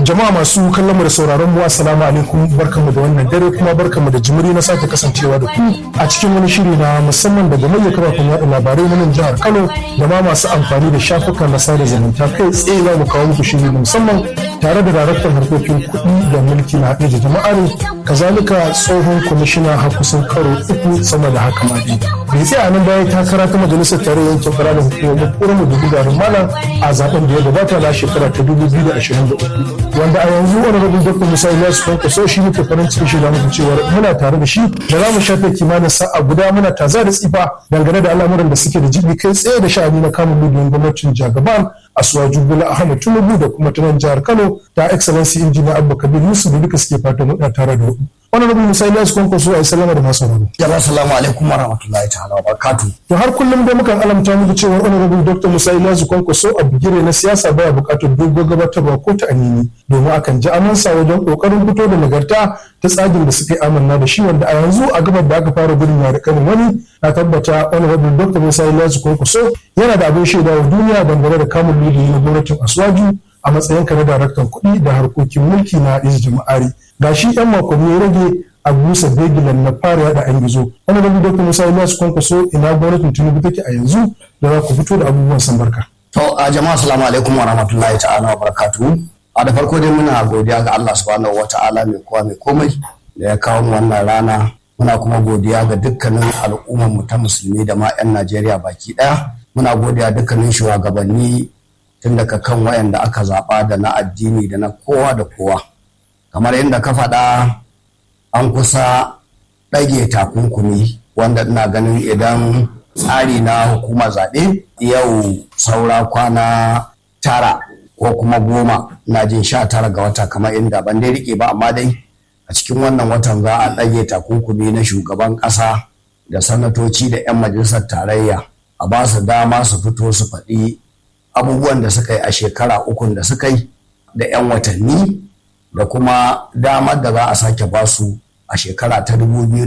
Jama'a masu kallon mu da sauraron mu assalamu alaikum barkanmu da wannan dare kuma barkanmu da jimiri na sake kasancewa da ku a cikin wani shiri na musamman daga manyan kafafen yaɗa labarai na nan jihar Kano da ma masu amfani da shafukan na sada zumunta kai tsaye za mu kawo muku shiri na musamman tare da daraktan harkokin kuɗi da mulki na haɗe da jama'ar kazalika tsohon kwamishina har kusan karo uku sama da haka ma dai. Bai tsaya nan baya takara ta majalisar tarayyar yankin fara da hukumar ƙoramu da gudarin malam a zaben da ya gabata na shekara ta 2023 wanda a yanzu wani rabin dr musa ilyasu kwanko so shi muke farin cikin shi da muku cewa muna tare da shi da za mu shafe kimanin sa'a guda muna taza da tsifa dangane da al'amuran da suke da jibi kai tsaye da sha'ani na kamun miliyan gwamnatin jagaban asuwaju bola ahmad tinubu da kuma tunan jihar kano ta excellency injiniya abba kabir yusuf da duka suke fatan muna tare da wani rabin musa ilyasu kwanko so a yi salama da masu rabu. jama'a salamu alaikum wa rahmatullahi ta'ala wa barakatuh to har kullum dai mukan alamta muku cewa wani rabin dr musa ilyasu kwanko so a bigire na siyasa baya buƙatar dogon gabatarwa ko ta anini domin akan ji amansa wajen kokarin fito da nagarta ta tsagin da suka yi amanna da shi wanda a yanzu a gabar da aka fara gudun yare kanin wani na tabbata wani rabin dr musa ilyasu kwankwaso yana da abin shaida wa duniya dangane da kamun lulu na gwamnatin asuwaju a matsayinka na daraktan kuɗi da harkokin mulki na iz jama'ari ga shi yan makonni ya rage a busa begilan na fara yada an gizo wani rabin dr musa ilyasu kwankwaso ina gwamnatin tinubu take a yanzu da za ku fito da abubuwan san barka. to a jama'a salamu alaikum wa rahmatullahi ta'ala wa barakatuh a da farko dai muna godiya ga Allah subhanahu wata'ala mai kowa mai komai da ya kawo mu wannan rana muna kuma godiya ga dukkanin al'ummar mu ta musulmi da ma 'yan Najeriya baki daya muna godiya dukkanin shugabanni tun daga kan wayanda aka zaba da na addini da na kowa da kowa kamar yadda ka faɗa an kusa ɗage takunkumi wanda ina ganin idan tsari na hukumar zaɓe yau saura kwana tara ko kuma goma na jin sha tara ga wata kamar inda ban dai rike ba amma dai a cikin wannan watan za a ɗage takunkumi na shugaban ƙasa da sanatoci da 'yan majalisar tarayya a ba su dama su fito su faɗi abubuwan da suka yi a shekara ukun da suka yi da 'yan watanni da kuma damar da za a sake ba su a shekara ta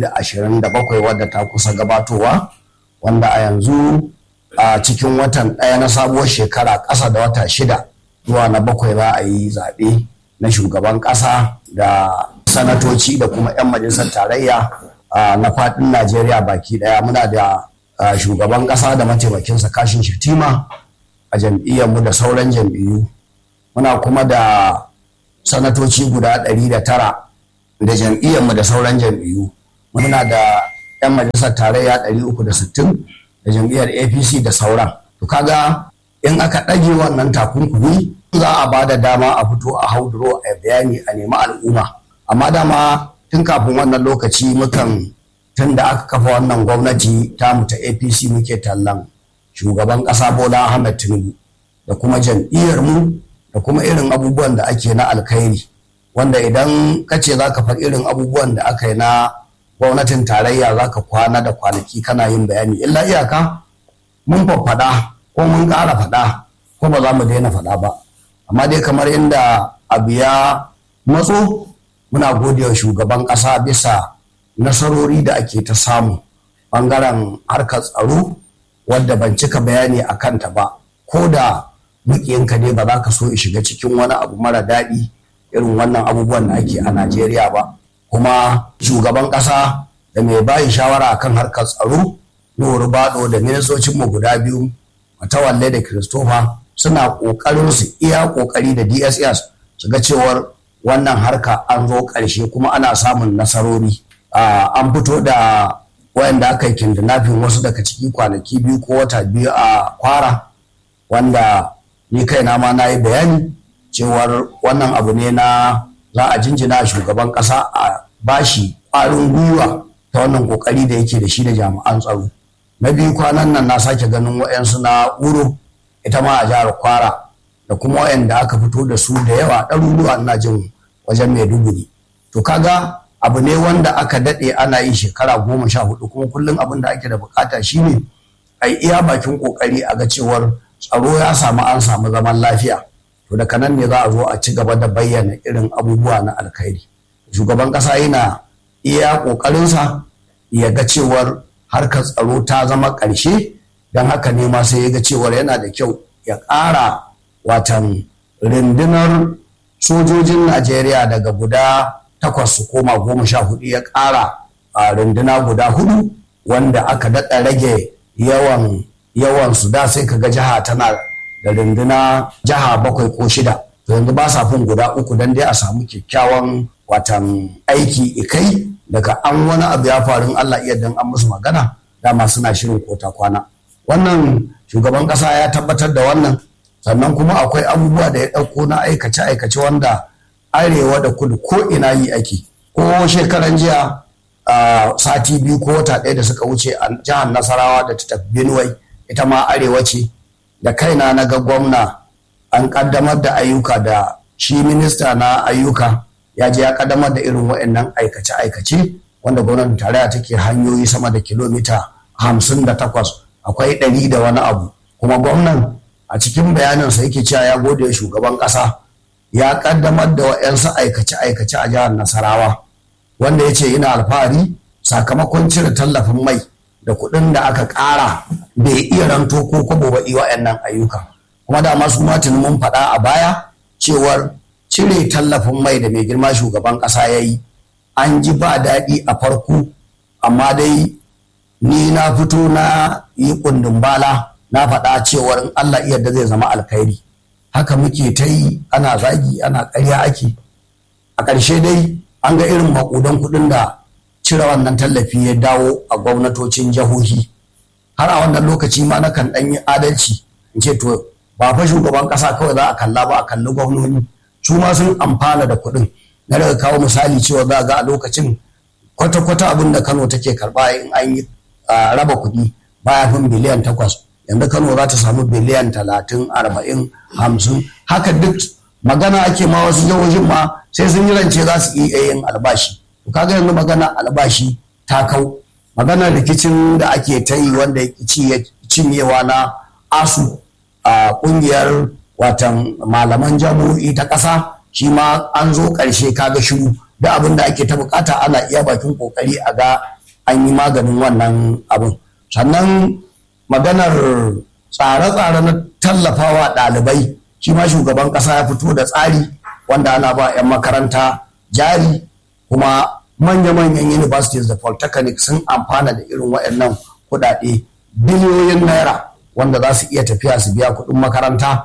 2027 wadda ta kusa gabatowa wanda a yanzu a cikin watan ɗaya na sabuwar shekara ƙasa da wata shida zuwa na bakwai za a yi zaɓe na shugaban ƙasa da sanatoci da kuma 'yan majalisar tarayya na faɗin najeriya baki ɗaya muna da shugaban ƙasa da mataimakinsa kashin shatima a jam'iyyarmu da sauran jam'iyyu muna kuma da sanatoci guda ɗari da tara da jam'iyyarmu da sauran jam'iyyu muna da 'yan majalisar tarayya ɗari uku da sittin da jam'iyyar apc da sauran to kaga in aka ɗage wannan takunkumi za a ba da dama a fito a hauduro a bayani a nemi al'umma amma dama tun kafin wannan lokaci mukan tun da aka kafa wannan gwamnati tamu ta apc muke tallan shugaban ƙasa bola ahmed tinubu da kuma jam'iyyar mu da kuma irin abubuwan da ake na alkhairi wanda idan ka ce za ka faɗi irin abubuwan da aka yi na gwamnatin tarayya za ka kwana da kwanaki kana yin bayani illa iyaka mun faɗa ko mun ƙara faɗa ko ba za mu daina faɗa ba amma dai kamar inda abu ya matso muna godewa shugaban ƙasa bisa nasarori da ake ta samu ɓangaren harkar tsaro wadda ban cika bayani a kanta ba ko da muƙiyinka ne ba za ka so shiga cikin wani abu mara daɗi irin wannan abubuwan da ake a najeriya ba kuma shugaban ƙasa da mai bayi shawara akan harkar tsaro nuhu bado da ministocinmu guda biyu matawalle da christopher suna ƙoƙarin su iya ƙoƙari da dss su ga cewar wannan harka an zo ƙarshe kuma ana samun nasarori an fito da wayanda aka yi kidnapping wasu daga ciki kwanaki biyu ko wata biyu a kwara wanda ni kaina ma na yi bayani cewar wannan abu ne na za a jinjina shugaban ƙasa a bashi ƙwarin gwiwa ta wannan ƙoƙari da yake da shi da jami'an tsaro na biyu kwanan nan na sake ganin wa'yansu na uro ita ma a jihar kwara da kuma wa'yanda aka fito da su da yawa ɗaruruwa ina jin wajen maiduguri to kaga abu ne wanda aka daɗe ana yi shekara goma sha hudu kuma kullum abin da ake da bukata shine a iya bakin ƙoƙari a ga cewar tsaro ya samu an samu zaman lafiya to daga nan ne za a zo a ci gaba da bayyana irin abubuwa na alkhairi shugaban ƙasa yana iya ƙoƙarinsa ya ga cewar harkar tsaro ta zama ƙarshe don haka ne ma sai ya ga cewar yana da kyau ya ƙara watan rundunar sojojin najeriya daga guda takwas su koma goma sha hudu ya ƙara a runduna guda hudu wanda aka daɗa rage yawan yawan su da sai kaga jiha tana da runduna jiha bakwai ko shida to yanzu ba sa fin guda uku don dai a samu kyakkyawan watan aiki ikai daga an wani abu ya faru Allah iya dan an musu magana dama suna shirin kota kwana wannan shugaban kasa ya tabbatar da wannan sannan kuma akwai abubuwa da ya ɗauko na aikace aikace wanda arewa da kudu ko ina yi ake ko shekaran jiya sati biyu ko wata ɗaya da suka wuce a jihar nasarawa da ta tafi benue ita ma arewa ce da kaina na ga gwamna an kaddamar da ayyuka da shi minista na ayyuka ya je ya kaddamar da irin waɗannan aikace-aikace wanda gwamnatin tarayya take hanyoyi sama da kilomita hamsin da takwas akwai ɗari da wani abu kuma gwamnan a cikin bayaninsa yake cewa ya gode shugaban ƙasa ya kaddamar da waɗansu aikace-aikace a jihar nasarawa wanda ya ce yana alfahari sakamakon cire tallafin mai da kuɗin da aka ƙara bai iya ranto ko kwabo ba waɗannan ayyuka kuma da masu matin mun faɗa a baya cewar cire tallafin mai da mai girma shugaban ƙasa ya yi an ji ba daɗi a farko amma dai ni na fito na yi kundin bala na faɗa cewar in Allah iya da zai zama alkhairi haka muke ta yi ana zagi ana ƙarya ake a ƙarshe dai an ga irin maƙudan kuɗin da cire wannan tallafi ya dawo a gwamnatocin jihohi har a wannan lokaci ma na kan ɗan yi adalci in ce to ba fa shugaban ƙasa kawai za a kalla ba a kalli gwamnoni su ma sun amfana da kuɗin na daga kawo misali cewa za ga a lokacin kwata-kwata abin da kano take karɓa in an yi raba kuɗi baya fin biliyan takwas yanzu kano za ta samu biliyan talatin arba'in hamsin haka duk magana ake ma wasu jihohin ma sai sun yi rance za su iya yin albashi to kaga yanzu magana albashi ta kau maganar rikicin da ake ta yi wanda ya cinyewa na asu a kungiyar watan malaman jami'o'i ta ƙasa shi ma an zo ƙarshe kaga shiru da abin da ake ta bukata ana iya bakin kokari a ga an yi maganin wannan abin sannan maganar tsare-tsare na tallafawa ɗalibai shi ma shugaban ƙasa ya fito da tsari wanda ana ba 'yan makaranta jari kuma manya-manyan universities da polytechnic sun amfana da irin waɗannan kuɗaɗe biliyoyin naira wanda za su iya tafiya su biya kuɗin makaranta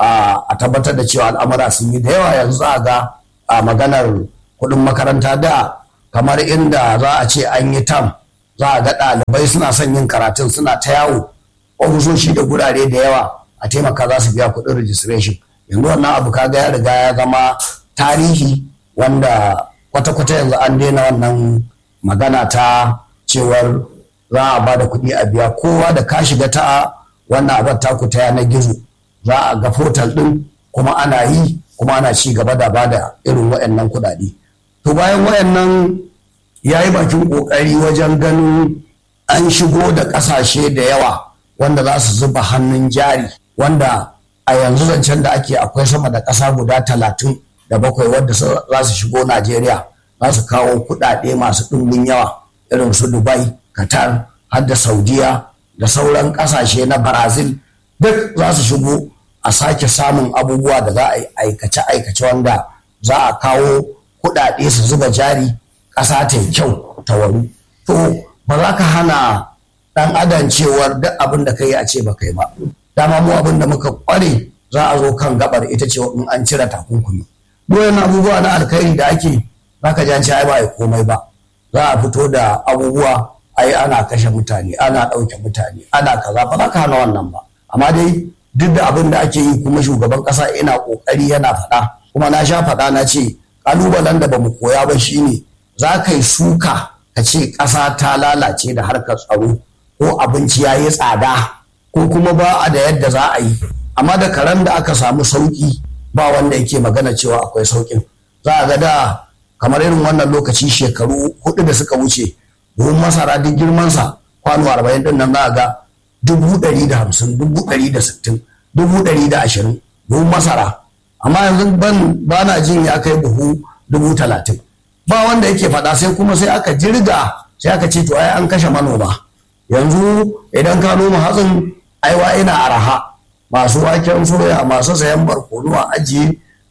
a tabbatar da cewa al'amura sun yi da yawa yanzu a ga a maganar kuɗin makaranta da kamar inda za a ce an yi tam za a ga ɗalibai suna son yin karatun suna ta yawo ofisoshi da gurare da yawa a taimaka za su biya kuɗin registration yanzu wannan abu kaga ya riga ya zama tarihi wanda kwata-kwata yanzu an daina wannan magana ta cewar za a ba da kuɗi a biya kowa da ka shiga ta wannan abin taku ta yanar gizo za a ga portal ɗin kuma ana yi kuma ana ci gaba da ba da irin waɗannan kuɗaɗe to bayan waɗannan ya yi bakin ƙoƙari wajen ganin an shigo da ƙasashe da yawa wanda za su zuba hannun jari wanda a yanzu zancen da ake akwai sama da ƙasa guda talatin da bakwai wadda za su shigo najeriya za su kawo kuɗaɗe masu ɗumbin yawa irin su dubai qatar har da saudiya da sauran ƙasashe na brazil duk za su shigo a sake samun abubuwa da za a yi aikace-aikace wanda za a kawo kuɗaɗe su zuba jari ƙasa ta yi kyau ta waru to ba za ka hana ɗan adam cewar duk abin da ka yi a ce ba kai ba dama mu abin da muka ƙware za a zo kan gabar ita ce in an cire takunkumi doyen abubuwa na alkhairi da ake za ka ji ai ba a komai ba za a fito da abubuwa ai ana kashe mutane ana ɗauke mutane ana kaza ba za ka hana wannan ba amma dai duk da abin da ake yi kuma shugaban ƙasa ina ƙoƙari yana faɗa kuma na sha faɗa na ce ƙalubalen da ba mu koya ba shine za ka yi suka ka ce ƙasa ta lalace da harkar tsaro ko abinci ya yi tsada ko kuma ba a da yadda za a yi amma da karen da aka samu sauƙi ba wanda yake magana cewa akwai sauƙin za a ga da kamar irin wannan lokaci shekaru hudu da suka wuce buhun masara duk girmansa kwano arba'in din nan za a ga dubu ɗari da hamsin dubu ɗari da sittin dubu ɗari da ashirin buhun masara amma yanzu ban ba na jin ya kai buhu dubu talatin ba wanda yake faɗa sai kuma sai aka jirga sai aka ce to ai an kashe manoma yanzu idan ka noma hatsin aiwa ina araha masu waken soya masu sayan barkono a ajiye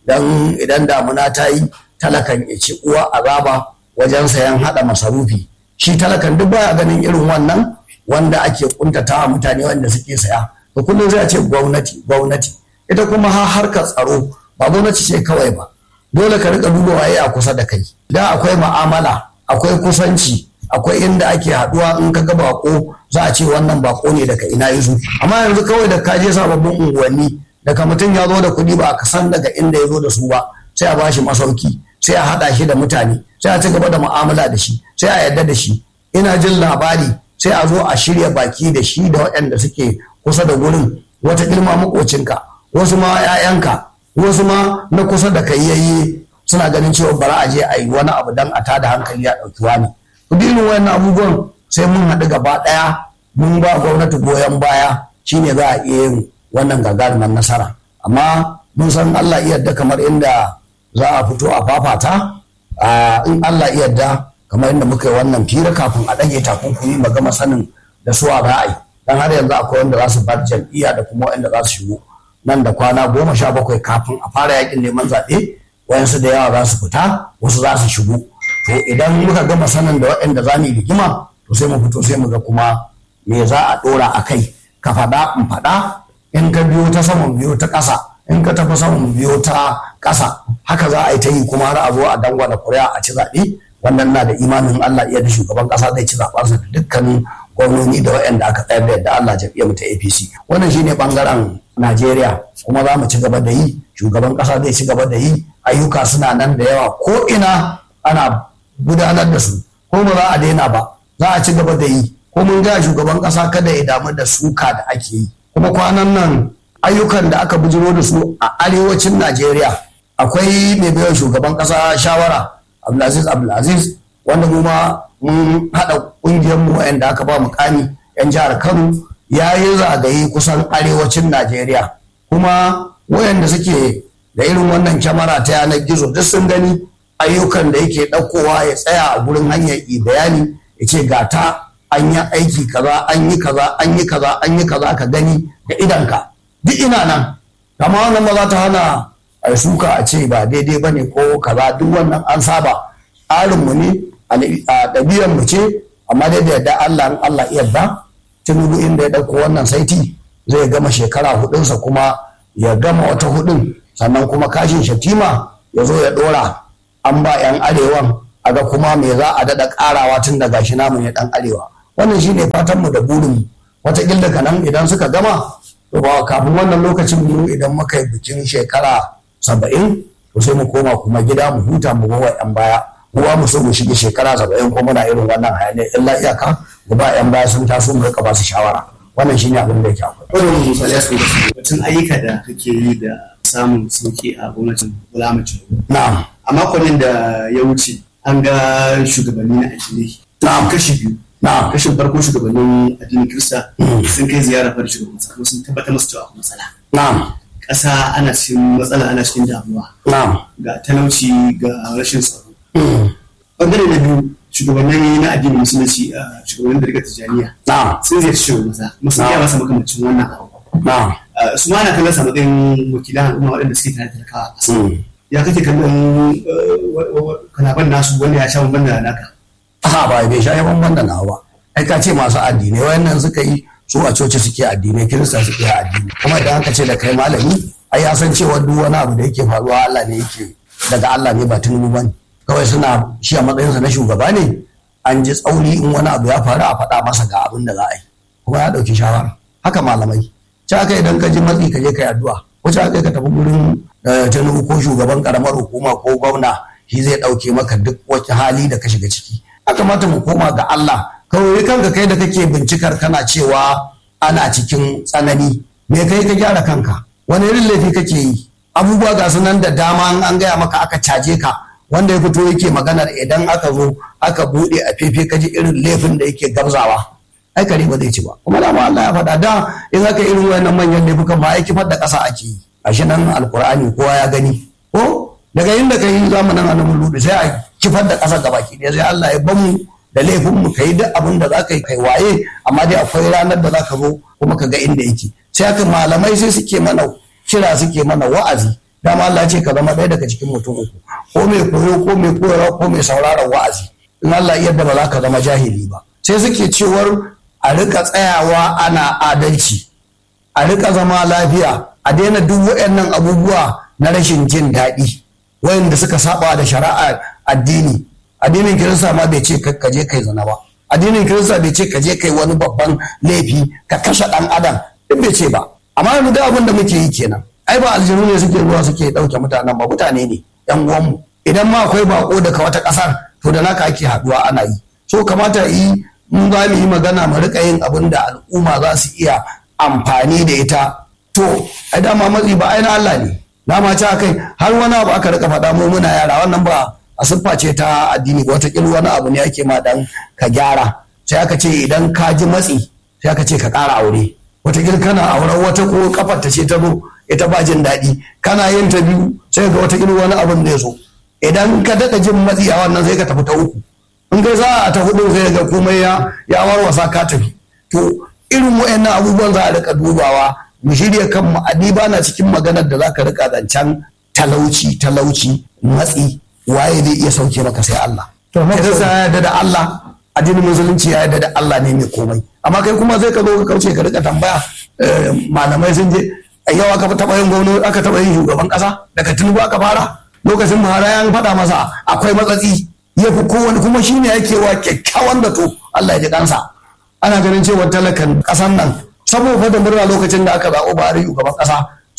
don idan damuna ta yi talakan ya ci uwa azaba wajen sayan haɗa masarufi shi talakan duk baya ganin irin wannan wanda ake kuntata mutane wanda suke saya to kullum zai ce gwamnati gwamnati ita kuma har harkar tsaro ba gwamnati ce kawai ba dole ka rika duba waye a kusa da kai da akwai ma'amala akwai kusanci akwai inda ake haduwa in ka ga bako za a ce wannan bako ne daga ina yazo amma yanzu kawai da ka je sababbin unguwanni daga mutum ya zo da kuɗi ba ka san daga inda ya zo da su ba sai a bashi masauki sai a haɗa shi da mutane sai a ci gaba da mu'amala da shi sai a yarda da shi ina jin labari sai a zo a shirya baki da shi da waɗanda suke kusa da gurin wata ilma makocinka wasu ma 'ya'yanka wasu ma na kusa da kai yayi suna ganin cewa bara a je a yi wani abu dan a tada hankali a ɗauki wani duk irin wayannan abubuwan sai mun haɗu gaba ɗaya mun ba gwamnati goyon baya shine za a iya yin wannan gagarumar nasara amma mun san Allah yadda kamar inda za a fito a fafata in Allah yadda kamar inda muka yi wannan fira kafin a ɗage takunkumi mu gama sanin da su a ra'ayi dan har yanzu akwai wanda za su bar jam'iyya da kuma wanda za su shigo nan da kwana goma sha bakwai kafin a fara yakin neman zaɓe wayansu da yawa za su fita wasu za su shigo to idan muka gama sanin da waɗanda za mu yi rigima to sai mu fito sai mu ga kuma me za a ɗora a kai ka faɗa in faɗa in ka biyo ta saman biyo ta ƙasa in ka tafi saman biyo ta ƙasa haka za a yi ta yi kuma har a zo a dangwala kuri'a a ci zaɓe wannan na da imanin Allah iya da shugaban ƙasa zai ci zaɓensa da dukkanin gwamnoni da waɗanda aka tsayar da yadda Allah jam'iyyar mu ta APC wannan shine bangaren Najeriya kuma za mu ci gaba da yi shugaban ƙasa zai ci gaba da yi ayyuka suna nan da yawa ko ina ana gudanar da su ko ba za a daina ba za a ci gaba da yi ko mun ga shugaban ƙasa kada ya damu da suka da ake yi kuma kwanan nan ayyukan da aka bujiro da su a arewacin Najeriya akwai mai bayan shugaban ƙasa shawara Abdulaziz Abdulaziz wanda mu ma mun haɗa ƙungiyar mu wa'anda aka ba mukami 'yan jihar Kano ya yi zagaye kusan arewacin Najeriya kuma wayanda suke da irin wannan kyamara ta yanar gizo duk sun gani ayyukan da yake ɗaukowa ya tsaya a gurin hanyar bayani ya ce ga ta an yi aiki kaza an yi kaza an yi kaza an yi kaza ka gani da idanka duk ina nan amma wannan ba za ta hana a suka a ce ba daidai ba ne ko kaza duk wannan an saba tsarinmu ne a ɗabi'ar mu ce amma dai da yadda Allah in Allah yarda tinubu inda ya ɗauko wannan saiti zai gama shekara hudunsa kuma ya gama wata hudun sannan kuma kashin shatima ya zo ya ɗora an ba 'yan arewan a ga kuma me za a daɗa ƙarawa tun da gashi namu ne ɗan arewa wannan shine fatan mu da burin mu wataƙila daga nan idan suka gama to ba kafin wannan lokacin mu idan muka yi bikin shekara saba'in to sai mu koma kuma gida mu huta mu bawa 'yan baya kowa mu so mu shige shekara saba'in ko muna irin wannan hayaniyar illa iyaka mu ba 'yan baya sun taso mu rika ba su shawara wannan shine abin da yake akwai. Wannan misali ya da su batun ayyuka da kake yi da samun sauki a gwamnatin bulamacin. Na'am. A makonin da ya wuce an ga shugabanni na addinai. Na'am. Kashi biyu. Na'am. Kashin farko shugabannin addinin Kirista sun kai ziyara fara shugaban kasa kuma sun tabbatar masu cewa akwai matsala. Na'am. Ƙasa ana cikin matsala ana cikin damuwa Na'am. ga talauci ga rashin tsaro. Bangare na biyu shugabannin na addinin musulunci a shugabannin da riga tijjaniya Na'am. sun ziyarci shugaban kasa musu iya masa makamancin wannan abu. Na'am. Uh, su ma na kallon sa matsayin wakilan al'umma waɗanda suke tare da talakawa a ƙasa. Mm. Ya kake kallon uh, wa- wa- wa- kalaban nasu wanda ya sha bamban da naka. Aha ba bai sha yawan banda nawa ba. Ai ka ce masu addinai wayannan suka yi su a coci suke addinai kirista suke addini kuma idan aka ce da kai malami ai ya san cewa duk wani abu da yake faruwa Allah ne yake daga Allah ne ba tunubu bane kawai suna shi a matsayinsa na shugaba ne an ji tsauri in wani abu ya faru a faɗa masa ga abin da za a yi kuma ya ɗauki shawara haka malamai ci aka idan ka ji matsi ka je ka yi addu'a ko ci aka ka tafi gurin eh, tinubu ko shugaban karamar hukuma ko gwamna shi zai ɗauke maka duk wani hali da ka shiga ciki ya kamata mu koma ga Allah kawai kanka kai da kake bincikar kana cewa ana cikin tsanani me kai ka gyara kanka wani irin laifi kake yi abubuwa ga su nan da dama in an gaya maka aka caje ka wanda ya fito yake maganar idan aka zo aka buɗe a fefe ka ji irin laifin da yake gabzawa ai kare ba zai ci ba kuma dama Allah ya faɗa da in aka irin wayannan manyan laifukan ba ai kifar da ƙasa ake yi gashi nan alkur'ani kowa ya gani ko daga inda ka yi zamanin annabi ludu sai a kifar da ƙasa gabaki ɗaya sai Allah ya bamu da laifin mu kai duk abin da za ka yi kai waye amma dai akwai ranar da za ka zo kuma ka ga inda yake sai haka malamai sai suke mana kira suke mana wa'azi dama Allah ce ka zama ɗaya daga cikin mutum uku ko mai koyo ko mai koyarwa ko mai sauraron wa'azi in Allah yadda ba za ka zama jahili ba sai suke cewar a rika tsayawa ana adalci a rika zama lafiya a daina duk waɗannan abubuwa na rashin jin daɗi wayanda suka saba da shari'a addini addinin kirista ma bai ce ka je kai zina ba addinin kirista bai ce ka je kai wani babban laifi ka kashe ɗan adam duk bai ce ba amma yanzu da abin da muke yi kenan ai ba aljanu ne suke ruwa suke ɗauke mutanen ba mutane ne yan uwanmu idan ma akwai bako daga wata ƙasar to da naka ake haɗuwa ana yi so kamata yi mun za mu yi magana mu rika yin abin da al'umma za su iya amfani da ita to ai dama matsi ba ai na Allah ne dama ci kai har wani abu aka rika faɗa mu muna yara wannan ba a siffa ce ta addini ba wata wani abu ne ake ma dan ka gyara sai aka ce idan ka ji matsi sai aka ce ka ƙara aure wata kana auren wata ko kafar ta ce ta zo ita ba jin daɗi kana yin ta biyu sai ga wata wani abin da ya zo idan ka daɗa jin matsi a wannan sai ka tafi ta uku in kai za a ta hudu sai ga komai ya ya warwasa ka tafi to irin wayannan abubuwan za a rika dubawa mu shirya kan mu ba na cikin maganar da za ka rika zancen talauci talauci matsi waye zai iya sauke maka sai Allah To, amma Kirista ya yarda da Allah addinin musulunci ya yarda da Allah ne mai komai amma kai kuma zai ka zo ka kauce ka rika tambaya eh, malamai sun je yau aka taɓa yin gwamnati aka taɓa yin shugaban ƙasa daga tinubu aka fara lokacin buhari ya faɗa masa akwai matsatsi ya fi kowane kuma shi ne yake wa kyakkyawan da to Allah ya ji kansa ana ganin cewa talakan ƙasan nan saboda da murna lokacin da aka zaɓo buhari shugaban ƙasa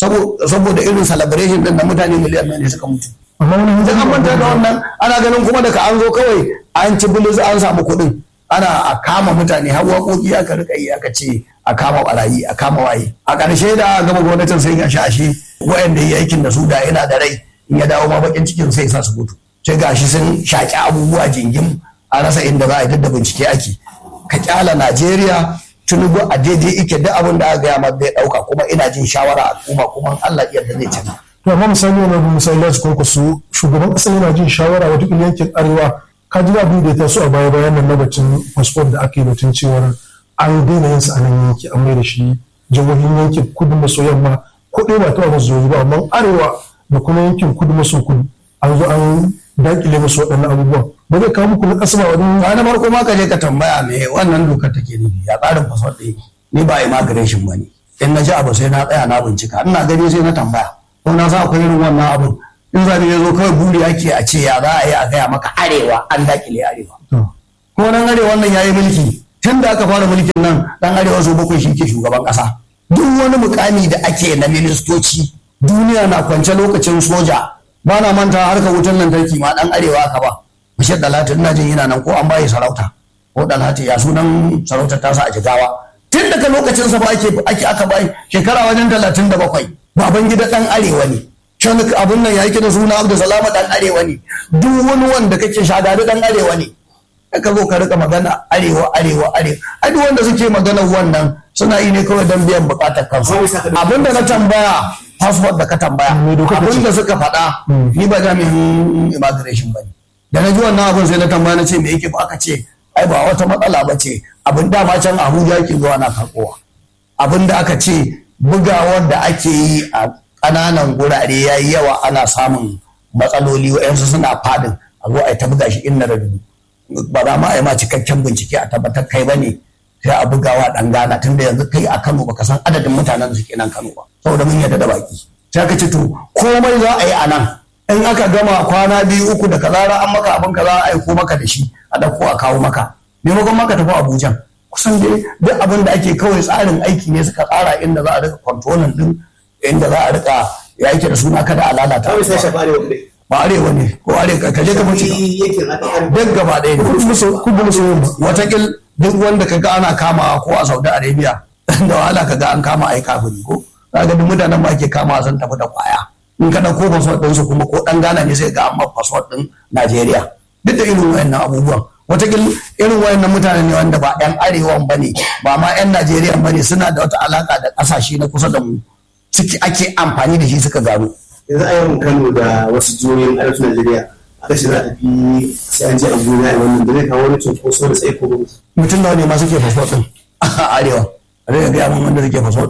saboda irin celebration din da mutane miliyan nan ne suka mutu amma wani sai an manta da wannan ana ganin kuma daga an zo kawai an ci bilis an samu kuɗin ana a kama mutane har waƙoƙi aka rika yi aka ce a kama barayi a kama waye a ƙarshe da gama gwamnatin sai ga shashe wayanda yi aikin da su da yana da rai in ya dawo ma bakin cikin sai sa su mutu sai gashi sun shaƙi abubuwa jingim a rasa inda za a yi da bincike ake ka kyala Najeriya tunubu a daidai ike duk abin da aka gaya ma zai ɗauka kuma ina jin shawara al'umma kuma Allah iya da zai canza. to amma misali wani abu misali da su kwankwaso shugaban ƙasa yana jin shawara wata yankin arewa ka ji abin da ya taso a baya bayan nan na bacin fasfot da aka yi batun cewar an daina yin sa a nan yanki an mai da shi jihohin yankin kudu maso yamma ko ɗaya ba taɓa masu ba amma arewa da kuma yankin kudu maso kudu an zo an dakile masu waɗannan abubuwan ba zai kawo muku na ƙasa ba wani Ba na farko ma ka je ka tambaya me wannan dokar take nufi ya tsarin fasfot ɗaya ni ba immigration ba ne in na ji abu sai na tsaya na bincika ina gani sai na tambaya ko na sa akwai irin wannan abun in zabi ya zo kawai buri ake a ce ya za a yi a gaya maka arewa an dakile arewa ko nan arewa nan ya yi mulki tun da aka fara mulkin nan dan arewa su bakwai shi ke shugaban kasa duk wani mukami da ake na ministoci duniya na kwance lokacin soja ba na manta harkar wutar lantarki ma dan arewa aka ba bashir dalatu ina jin yana nan ko an bayi sarauta ko dalatu ya sunan sarautar tasa a jigawa tun daga lokacin sa ba ake ake aka bayi shekara wajen talatin da bakwai baban gida dan arewa ne shan abun nan ya yi da suna abdu salama dan arewa ne duk wani wanda kake shagari dan arewa ne ka zo ka rika magana arewa arewa arewa ai duk wanda suke maganar wannan suna yi ne kawai don biyan bukatar kansu abinda na tambaya passport da ka tambaya Me doka ta ce? abinda suka faɗa ni ba jami'in immigration ba ne da na ji wannan abin sai na tambaya na ce me yake ba aka ce ai ba wata matsala ba ce abin dama can abuja ke zuwa na karɓowa abin da aka ce bugawar da ake yi a ƙananan gurare ya yi yawa ana samun matsaloli wa'yansu suna fadin a zo a yi ta buga shi inna da dubu ba za ma a yi ma cikakken bincike a tabbatar kai ba ne sai a bugawa dan gana tun da yanzu kai a kano baka san adadin mutanen da suke nan kano ba saboda mun yadda da baki sai ka ce to komai za a yi a nan in aka gama kwana biyu uku da kaza an maka abin kaza a aiko maka da shi a dauko a kawo maka maimakon maka tafi abuja kusan dai duk abin da ake kawai tsarin aiki ne suka tsara inda za a rika kwantonan din inda za a rika ya yake da suna kada a lalata kawai sai shafa arewa kuɗi ba arewa ne ko arewa ka je ka mace yake na ɗan duk gaba ɗaya ne kudu maso kudu maso yamma watakil duk wanda ka ga ana kama ko a saudi arabia da wahala ka ga an kama ai kafiri ko za ga duk mutanen ma ke kama sun tafi da kwaya in ka ɗauko fasfot ɗinsu kuma ko ɗan gana ne sai ga amma fasfot ɗin najeriya duk da irin wayannan abubuwan watakil irin wayannan mutane ne wanda ba yan arewan ba ne ba ma yan najeriya ba ne suna da wata alaka da ƙasashe na kusa da mu suke ake amfani da shi suka gano yanzu a yawan kano da wasu jihohin arewacin najeriya aka shi za a tafi sai an je abuja a wannan da zai kawo wani cunkoso da tsaiko ba mutum nawa ne ma suke fasfot ɗin a arewa a zai gaya mun wanda suke fasfot ɗin ba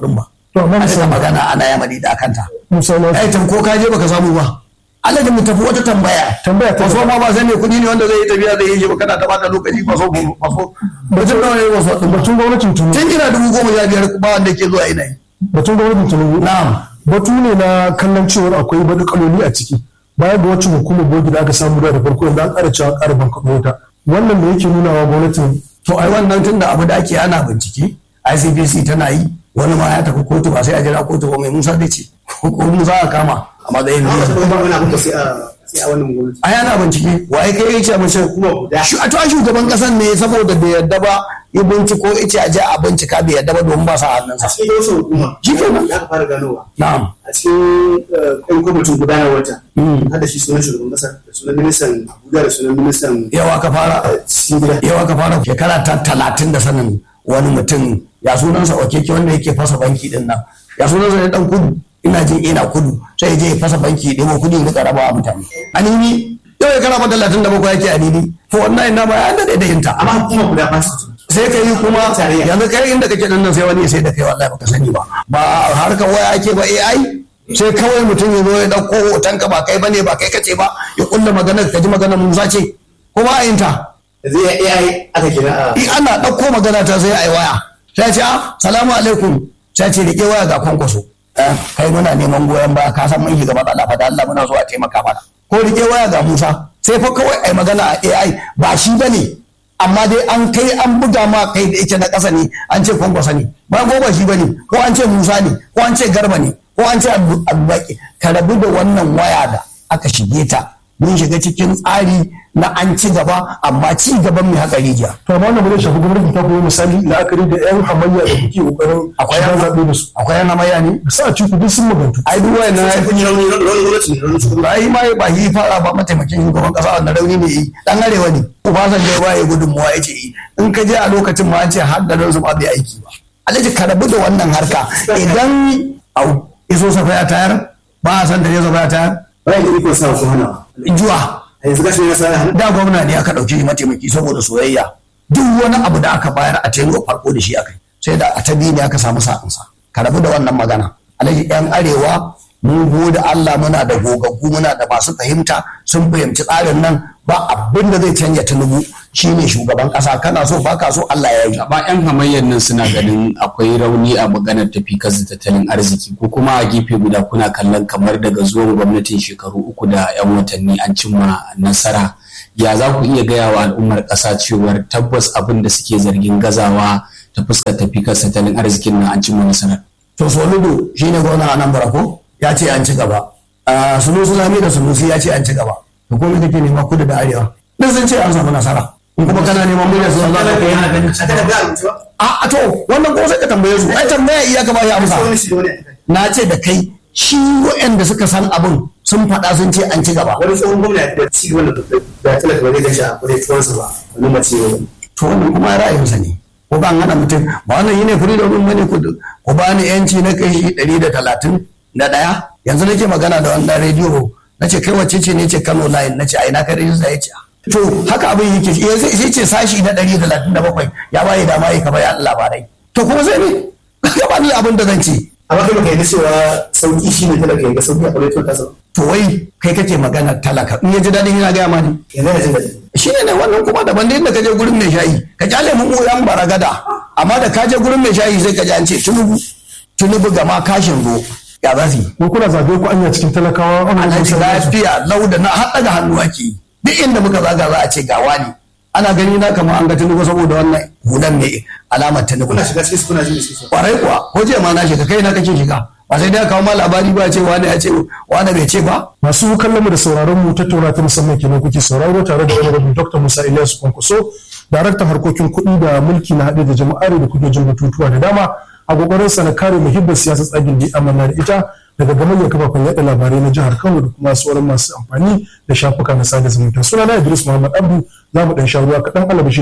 To, amma a rika misali- magana ana yamani da kanta Musa na ai ko ka je baka samu ba Allah da mu tafi wata tambaya Tambaya ta faso ma ba sai mai kuɗi ne wanda zai yi tafiya zai yi shi ba kana ta bata lokaci faso faso mutum nawa ne faso din ba batun gwamnatin Tinubu tun ina dubu goma sha biyar ba wanda ke zuwa ina yi batun gwamnatin Tinubu na'am batu ne na kallon cewar akwai kaloli a ciki baya ga wacce hukumar bogi da aka samu da farko yanzu an ƙara cewa ƙara bankaɗo wata wannan da yake nuna wa gwamnatin to ai wannan tun da abu da ake ana bincike ICPC tana yi wani ma ya tafi kotu ba sai a jira kotu ba mai Musa zai ce ko Musa a kama a matsayin amma biyu wasu kuma wani abin da sai a sai a wannan gwamnati ai ana bincike waye kai yace mace kuma guda Shu- a to ai shugaban kasan ne saboda bai yarda ba ya binciko yace a je a bincika bai yarda ba domin ba sa a hannunsa cikin wasu hukuma Shi kenan. ya aka fara ganowa na'am a cikin ɗan kwamitin gudanar wata har da shi sunan shugaban ƙasa da sunan ministan abuja da sunan ministan yawa ka fara cikin gida yawa ka fara shekara ta talatin da sanin wani mutum ya sunansa wakeke wanda yake fasa banki din nan ya sunansa ne dan kudu ina jin ina kudu sai ya je ya fasa banki ɗebo kudi ya rika rabawa mutane anini yau ya karama talatin da bakwai yake anini to wannan ina ba ya daɗe da yinta amma hukuma guda ba su sai ka yi kuma Tarayya. yanzu kai inda kake nan sai wani ya sai da kai wallahi baka sani ba ba harkar waya ake ba AI sai kawai mutum ya zo ya dauko hoton ka ba kai bane ba kai kace ba ya kulla maganar ka ji maganar Musa ce ko ba a yin ta yanzu ya AI aka kira a in ana dauko magana ta sai ai waya sai ce ah salamu alaikum sai ce rike waya ga kwankwaso Eh, kai muna neman goyon baya ka san mun shiga matsala fa da Allah muna so a taimaka mana ko rike waya ga Musa sai fa kawai ai magana a AI ba shi bane amma dai an kai an buga ma kai da yake na ƙasa ne an ce kwankwasa ne ba ko ba shi bane ko an ce Musa ne ko an ce Garba ne ko an ce Abu- Abubakar ka rabu da wannan waya da aka shige ta mun shiga cikin tsari na an ci gaba amma ci gaban mai haka rijiya to amma wannan ba zai shafi gwamnatin ta kuma misali la'akari da yan hamayya da kuke kokarin akwai shiga yana zaɓe da su akwai yana maya ne da sa ciku duk sun magantu ai duk wayannan sai kun yi rauni rauni gwamnati ne rauni shugaban ba yi ma ba yi fara ba mataimakin shugaban kasa wannan rauni ne yi dan arewa ne Obasanjo ya baye gudunmuwa ya ce yi in ka je a lokacin ma an ce har da su ma bai aiki ba alhaji ka rabu da wannan harka idan au iso safa ya tayar ba a san da ya safa ya tayar bayan da iko sa su hana juwa a yanzu gashi ne ya sa hannu da gwamna ne aka ɗauki shi mataimaki saboda soyayya duk wani abu da aka bayar a tengo farko da shi aka yi sai da a ta biyu ne aka samu sa'insa ka rabu da wannan magana alhaji yan arewa mun gode Allah muna da gogaggu muna da masu fahimta sun fahimci tsarin nan ba abin da zai canja tunubu shine shugaban kasa kana so baka so Allah ya yi ba 'yan hamayyar nan suna ganin akwai rauni a maganar tafi kasa tattalin arziki ko kuma a gefe guda kuna kallon kamar daga zuwan gwamnatin shekaru uku da 'yan watanni an cimma nasara ya za ku iya gaya wa al'ummar ƙasa cewar tabbas abin da suke zargin gazawa ta fuskar tafi kasa tattalin arzikin nan an cimma nasara to soludo shine gwamna a nan barako ya ce an ci gaba Ah, sunusi lami da sunusi ya ce an ci gaba to ko me kake nema kudu da arewa duk sun ce an samu nasara in kuma kana neman miliyan sun za ka kai yana ganin a kada ga abinci ba a a to wannan ko sai ka tambaye su ai tambaya iya ka bashi amsa wani shi da wani a na ce da kai shi waɗanda suka san abin sun faɗa sun ce an ci gaba wani tsohon gwamna da ci wanda da talaka ba zai gashi a kudai tuwansa ba wani mace ne to wannan kuma ra'ayinsa ne ko ban hana mutum ba wannan yi ne freedom din bane ku ku ba ni yanci na kai shi ɗari da talatin da ɗaya yanzu nake magana da wannan rediyo na ce kai wacce ce ne ce Kano line na ce ai na kai rediyo ya ce to haka abin yake ya zai sai ce sashi na ɗari da talatin da bakwai ya bayi dama ya kaba ya labarai to kuma sai ne ka ba ni abin da zan ce amma kai baka yi cewa sauki shi ne talaka ya ga sauki a kudai tuwansa to wai kai kake magana talaka in ya ji daɗin yana gaya ma ne yanzu da jin daɗi shi ne wannan kuma daban da inda ka je gurin mai shayi ka kyale mu yan baragada amma da ka je gurin mai shayi sai ka ji an ce tunubu tunubu gama kashin zo ya za su yi ko kuna zaɓe ku anya cikin talakawa wannan alhaji musa lafiya lau da na haɗa da hannu ake yi duk inda muka zaga za a ce gawa ne ana gani na kamar an ga tunubu saboda wannan hulan ne alamar tunubu kuna shiga cikin su kuna jin da suke kwarai kuwa ko jiya ma na shiga kai na kake shiga ba sai dai kawo ma labari ba ce wani ya ce wani bai ce ba masu kallon mu da sauraron mu tattauna ta musamman kenan kuke sauraro tare da wani rabin dr musa ilyasu kwankwaso daraktan harkokin kuɗi da mulki na haɗe da jama'ar da kuke jin batutuwa da dama a kokarin sa na kare muhibbar siyasar tsagin da amana da ita daga gamayyar kafafen yaɗa labarai na jihar kano da kuma sauran masu amfani da shafuka na sada zumunta sunana idris muhammad abdu za mu ɗan sha ruwa kaɗan alabashi